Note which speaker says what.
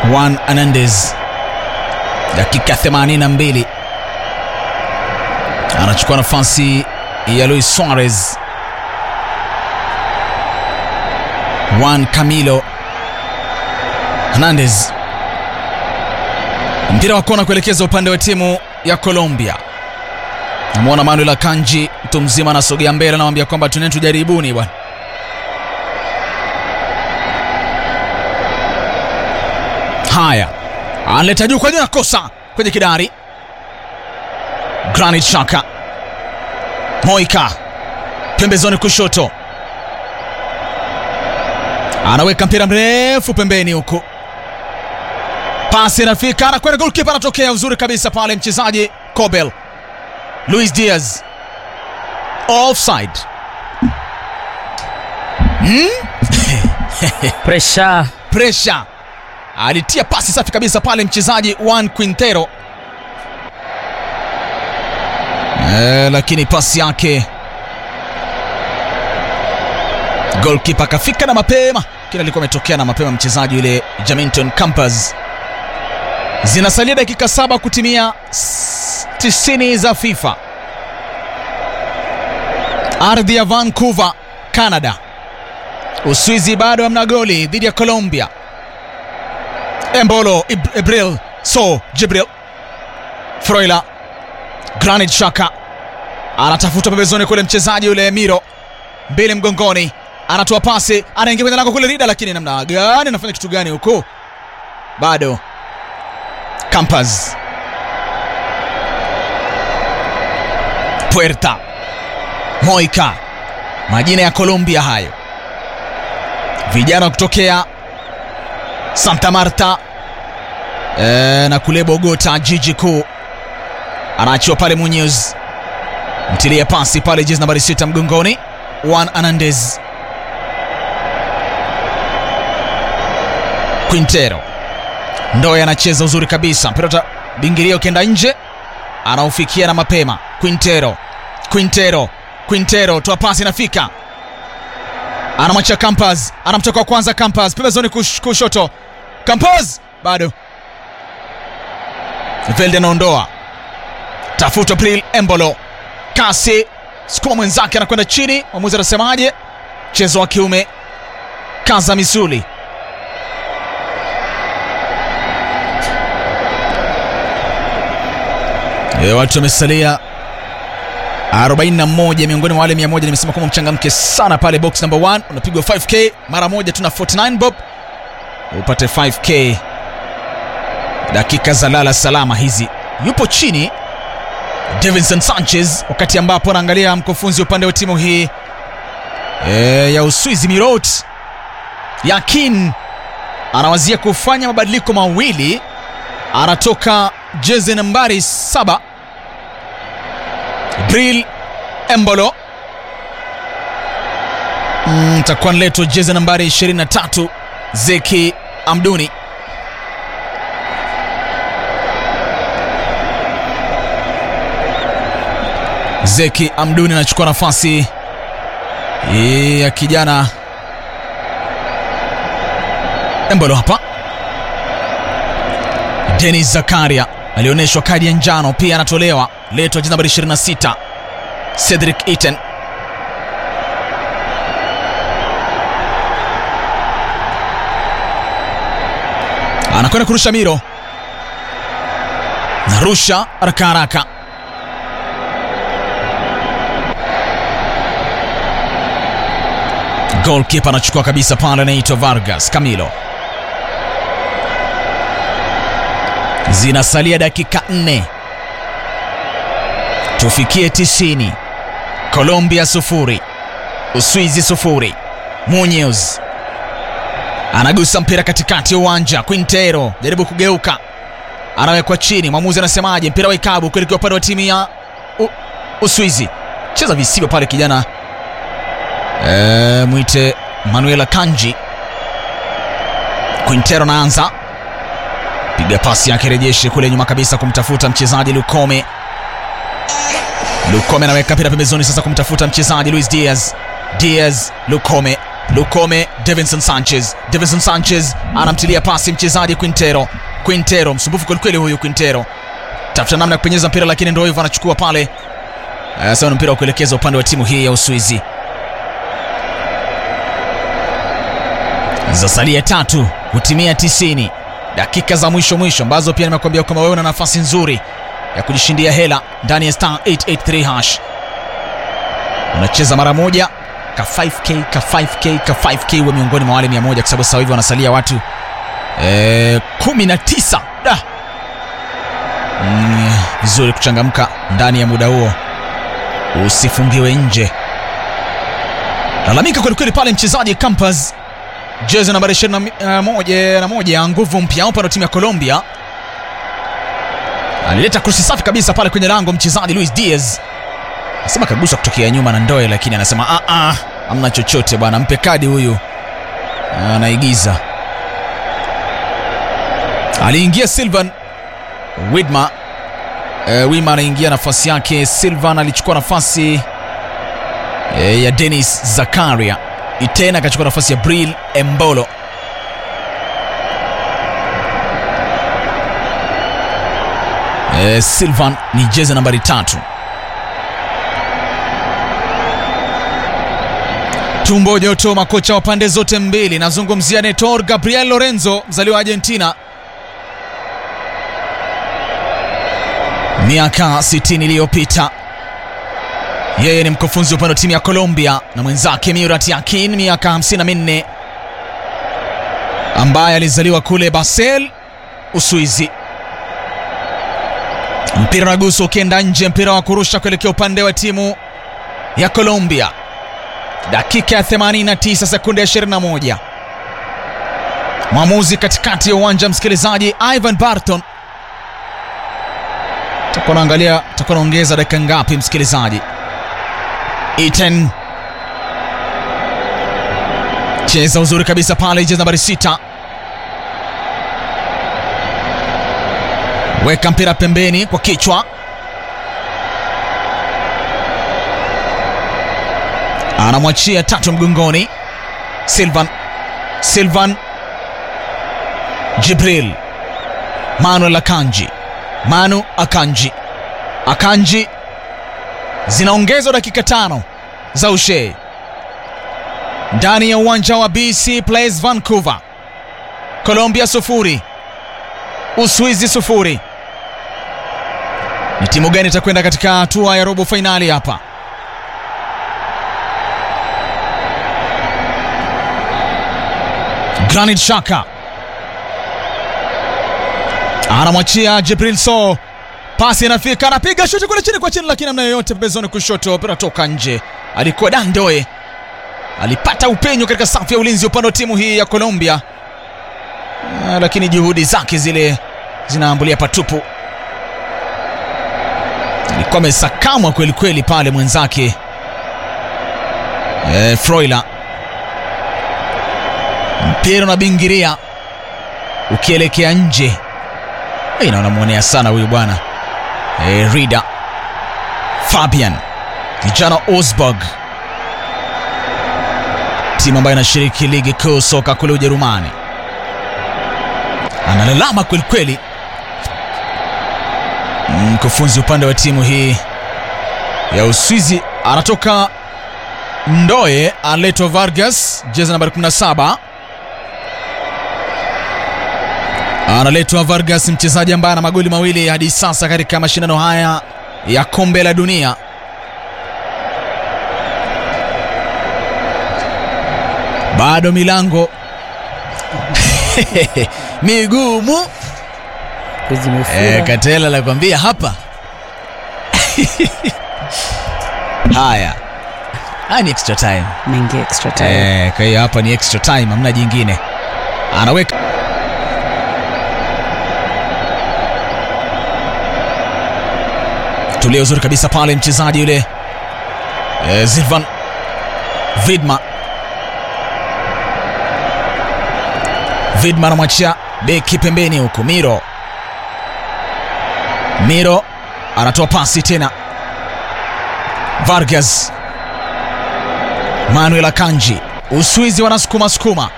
Speaker 1: Juan Hernandez, dakika 82 anachukua nafasi ya Luis Suarez. Juan Camilo Hernandez, mpira wa kona kuelekeza upande wa timu ya Colombia. Namwona Manuel Akanji, mtu mzima, anasogea mbele, anamwambia kwamba tuneni tujaribuni bwana. Haya, analeta juu kwa juu, nakosa kwenye kidari. Granit Xhaka, Moika pembezoni kushoto, anaweka mpira mrefu pembeni huku, pasi inafika, anakwenda golkipa, anatokea uzuri kabisa pale mchezaji Kobel. Luis Diaz offside. Hmm?
Speaker 2: Pressure.
Speaker 1: Pressure alitia pasi safi kabisa pale mchezaji Juan Quintero e, lakini pasi yake golkipa akafika na mapema, kile alikuwa ametokea na mapema mchezaji yule Jaminton Campas. Zinasalia dakika saba kutimia s- tisini za FIFA. Ardhi ya Vancouver, Canada. Uswizi bado hamna goli dhidi ya Colombia. Embolo Ib- Ibril So Jibril Froila Granit Xhaka anatafuta pembezoni kule, mchezaji yule Miro mbili mgongoni, anatoa pasi, anaingia kwenye lango kule Rida, lakini namna gani, anafanya kitu gani huku? Bado Campas Puerta Moika, majina ya Colombia hayo, vijana kutokea Santa Marta e, na kule Bogota jiji kuu. Anaachiwa pale Munyuz, mtilia pasi pale, jezi nambari sita mgongoni, Juan Hernandez. Quintero Ndoye anacheza uzuri kabisa, mpira utabingiria ukienda nje, anaufikia na mapema. Quintero, Quintero, Quintero, toa pasi, inafika anamwachia Campas, anamtoka wa kwanza Campas, pembezoni kush, kushoto Campas bado Velde anaondoa, tafuta Bril Embolo, kasi sukuma mwenzake, anakwenda chini. Mwamuzi anasemaje? Mchezo wa kiume, kaza misuli. E, watu wamesalia 41 miongoni mwa wale 100. Nimesema kwamba mchangamke sana pale box number 1, unapigwa 5k mara moja tu na 49 bob upate 5k dakika za lala salama hizi. Yupo chini Davinson Sanchez, wakati ambapo anaangalia mkufunzi upande wa timu hii e, ya Uswizi Mirot Yakin anawazia kufanya mabadiliko mawili, anatoka jezi nambari saba Bril Embolo mm, takuwa naletwa jezi nambari 23 Zeki Amduni. Zeki Amduni anachukua nafasi hii ya kijana Embolo hapa. Denis Zakaria alionyeshwa kadi ya njano, pia anatolewa. Letwa jezi nambari 26 Cedric Iten. anakwenda kurusha Miro, narusha haraka haraka, goalkeeper anachukua kabisa pale, anaitwa Vargas Camilo. Zinasalia dakika nne tufikie tisini. Colombia sufuri, Uswizi sufuri. Munyuz anagusa mpira katikati ya uwanja. Quintero jaribu kugeuka, anawekwa chini. Mwamuzi anasemaje? Mpira wa ikabu kuelekea upande wa timu ya U Uswizi. Cheza visivyo pale kijana e, mwite Manuela Kanji. Quintero anaanza piga pasi yake rejeshe kule nyuma kabisa kumtafuta mchezaji Lukome. Lukome anaweka mpira pembezoni sasa kumtafuta mchezaji Luis Diaz. Diaz, Lukome Lukome, Davinson Sanchez. Davinson Sanchez anamtilia pasi mchezaji Quintero. Quintero msumbufu kwelikweli huyu Quintero, tafuta namna ya kupenyeza mpira, lakini ndio hivyo anachukua pale. Uh, sasa ni mpira wa kuelekeza upande wa timu hii ya Uswizi. Zasalia tatu kutimia tisini, dakika za mwisho mwisho ambazo pia nimekuambia kwamba wewe una nafasi nzuri ya kujishindia hela ndani ya star 883 hash. Unacheza mara moja ka 5k ka 5k ka 5k, uwe miongoni mwa wale 100 kwa sababu sasa hivi wanasalia watu eh, 19 da mm, vizuri kuchangamka ndani ya muda huo, usifungiwe nje. Lalamika kwelikweli pale mchezaji Campas jezi nambari 21 na moja, nguvu mpya upande wa timu ya Colombia, alileta krusi safi kabisa pale kwenye lango mchezaji Luis Diaz, anasema kagusa kutokea nyuma na ndoe, lakini anasema ah ah, amna chochote bwana, mpe kadi huyu, anaigiza. Aliingia Silvan Widma, uh, Wima anaingia nafasi yake. Silvan alichukua nafasi uh, ya Dennis Zakaria Itena akachukua nafasi ya Bril Embolo. E, Silvan ni jezi nambari tatu. Tumbo joto, makocha wa pande zote mbili. Nazungumzia Netor Gabriel Lorenzo, mzaliwa wa Argentina, miaka 60 iliyopita yeye ni mkufunzi upande wa timu ya Colombia na mwenzake Murat Yakin miaka 54 ambaye alizaliwa kule Basel, Uswizi. Mpira naguso ukienda nje, mpira wa kurusha kuelekea upande wa timu ya Colombia. Dakika ya 89 sekunde ya 21. Mwamuzi katikati ya uwanja, msikilizaji, Ivan Barton. Takuwa naangalia, takuwa naongeza dakika ngapi, msikilizaji? Iten cheza uzuri kabisa pale, jezi nambari sita, weka mpira pembeni kwa kichwa, anamwachia tatu mgongoni. Silvan Silvan Jibril Manuel Akanji Manu Akanji Akanji zinaongezwa dakika tano za ushe ndani ya uwanja wa BC Place Vancouver. Colombia sufuri, Uswizi sufuri. Ni timu gani itakwenda katika hatua ya robo fainali hapa? Granit Xhaka anamwachia Jibril So pasi inafika, anapiga shuti kule chini kwa chini, lakini namna yoyote pembezoni kushoto, mpira toka nje. Alikuwa Dandoe, alipata upenyo katika safu ya ulinzi upande wa timu hii ya Colombia, lakini juhudi zake zile zinaambulia patupu. Alikuwa amesakamwa kweli kweli pale mwenzake e, Froila. Mpira unabingiria ukielekea nje, na unamwonea sana huyu bwana E, Rida Fabian kijana Osburg, timu ambayo inashiriki ligi kuu soka kule Ujerumani, analalama kwelikweli mkufunzi upande wa timu hii ya Uswizi. Anatoka Ndoe, Aleto Vargas, jezi nambari 17 analetwa Vargas, mchezaji ambaye ana magoli mawili hadi sasa katika mashindano haya ya kombe la dunia. Bado milango migumu. E, Katela nakwambia hapa haya haya ni extra time,
Speaker 2: Mengi extra time.
Speaker 1: e, kwa hiyo hapa ni extra time, hamna jingine. Anaweka tulia uzuri kabisa pale mchezaji yule e, Zilvan Vidma Vidma anamwachia beki pembeni huku Miro Miro anatoa pasi tena Vargas Manuel Akanji Uswizi wanasukuma sukuma,